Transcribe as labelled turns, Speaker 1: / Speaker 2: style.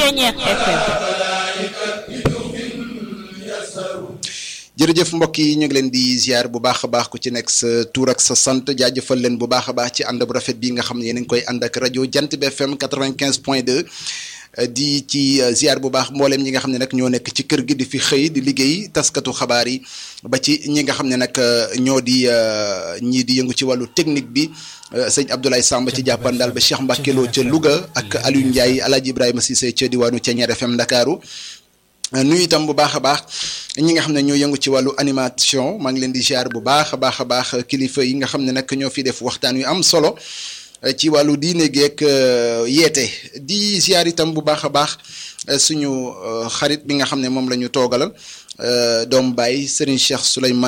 Speaker 1: Ceeñeer FM
Speaker 2: jërëjëf mbokk yi ñu ngi leen di ziar bu baax a baax ku ci nekk sa tur ak sa sant jaajëfal leen bu baax a baax ci ànd bu rafet bi nga xam ne yéen a ngi koy ànd ak rajo Jant bi FM 95 point 2 di ci ziar bu baax mbooleem ñi nga xam ne nag ñoo nekk ci kër gi di fi xëy di liggéey taskatu xabaar yi ba ci ñi nga xam ne nag ñoo di ñii di yëngu ci wàllu technique bi sëñ Abdoulaye Samba ci jàppandal ba Cheikh Mbacke Lo ca Louga ak Aliou Ndiaye Alaaji Ibrahima Cissé ca diwaanu Ceeñeer FM Ndakaaru nuyu itam bu baax a baax ñi nga xam ne ñoo yëngu ci wàllu animation maa ngi leen di ziar bu baax a baax a baax kilifa yi nga xam ne nag ñoo fi def waxtaan yu am solo ci wàllu diine geek yeete di ziar itam bu baax a baax suñu xarit bi nga xam ne moom la ñu toogalal doomu baay Serigne Cheikh Souleymane